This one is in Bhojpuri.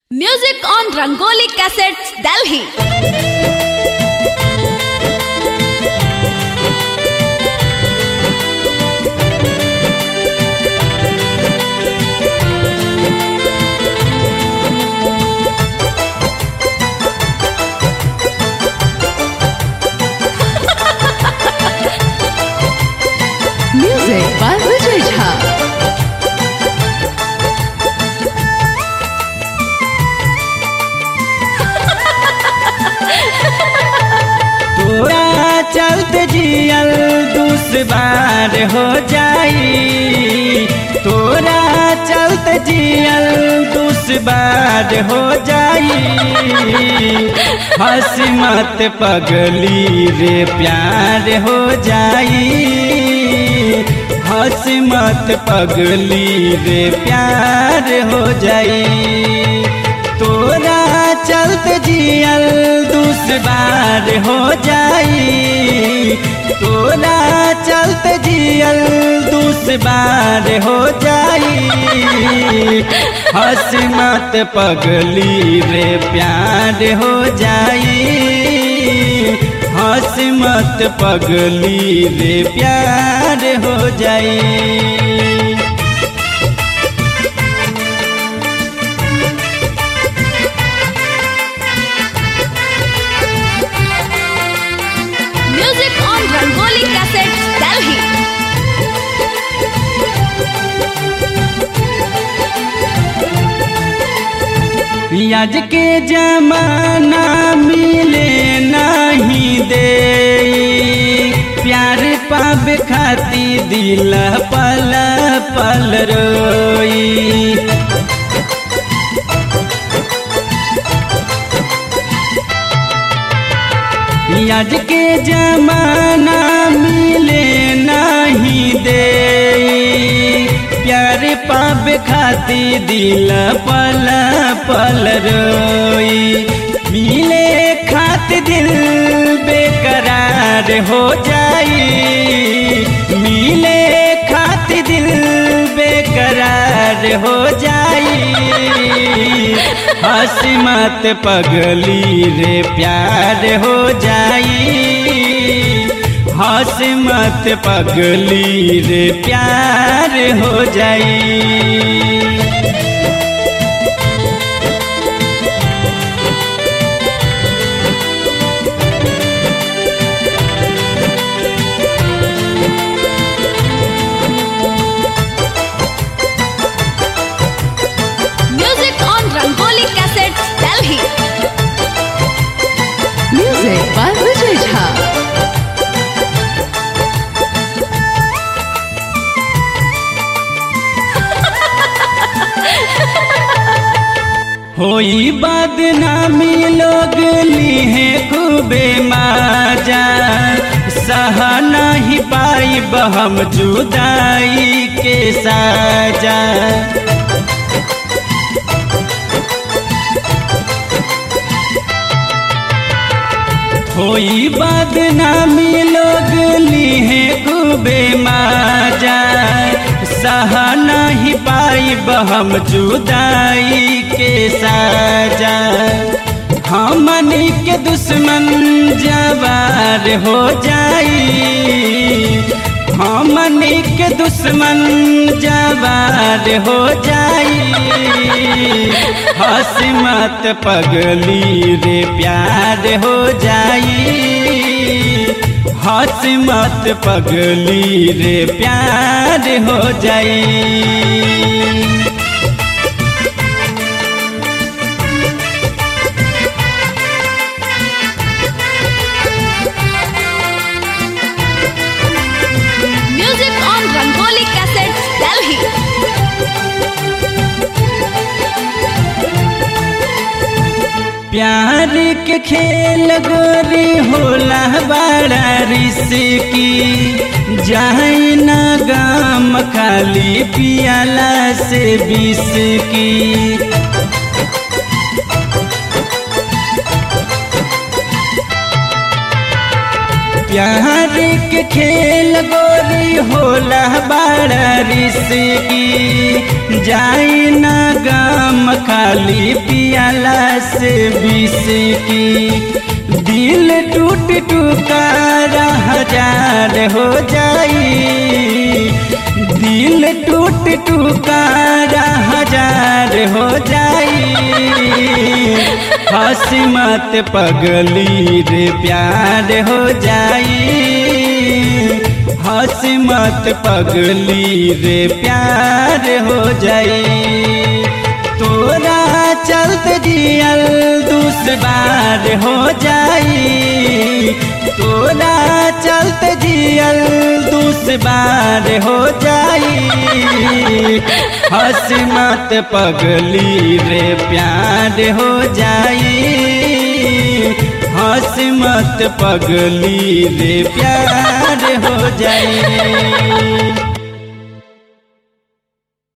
Music on Rangoli Cassettes, Delhi. Music by Vijay Jha. तोरा चलते जियल दुश्वार हो जाई तोरा चलते जियल दुश्वार हो जाई हंस मत पगली रे प्यार हो जाई हंस मत पगली रे प्यार हो जाई तोरा चलत जियल दुश्वार हो जाई तोरा चलत जियल दुश्वार हो जाई हंस मत पगली रे प्यार हो जाई हंस मत पगली रे प्यार हो जाई Music on Rangoli Cassettes, Delhi. आज के जमाना मिले नहीं दे प्यार पावे खाती दिल पल पल रोई आज के जमाना मिले नहीं दे प्यार पावे खाती दिल पल पल रोई मिले खाती दिल बेकरार हो जाई मिले खाती दिल बेकरार हो जाई हंस मत पगली रे प्यार हो जाई हंस मत पगली रे प्यार हो जाई Music on Rangoli Cassettes, Delhi. Music by Vijay Jha. होई बदनामी लोग ली है खूबे माजा सह नहीं पाई हम जुदाई के साजा होई बदनामी लोग ली है खूबे माजा सह नहीं पाई हम जुदाई के साजा हमनी के दुश्मन जवार हो जाई हमनी के दुश्मन जवार हो जाई हंस मत पगली रे प्यार हो जाई हंस मत पगली रे प्यार हो जाई Music on Rangoli Cassettes, Delhi. प्यार के खेल गोरी होला बड़ा रिस्की जाए ना गाम खाली पियाला से बिस की प्यार के खेल गोरी होला बड़ा रिसकी जाई ना गम खाली पियाला से बिसकी दिल टूट टुकार हजार हो जाई दिल टूट टुकार हजार हो जाई हंसी मत पगली रे प्यार हो जाई हंसी मत पगली रे प्यार हो जाई तोरा चलत जियल दुश्वार हो जाई तोरा चलत जियल दुश्वार हो जाई हंस मत पगली रे प्यार हो जाई हंस मत पगली रे प्यार हो जाई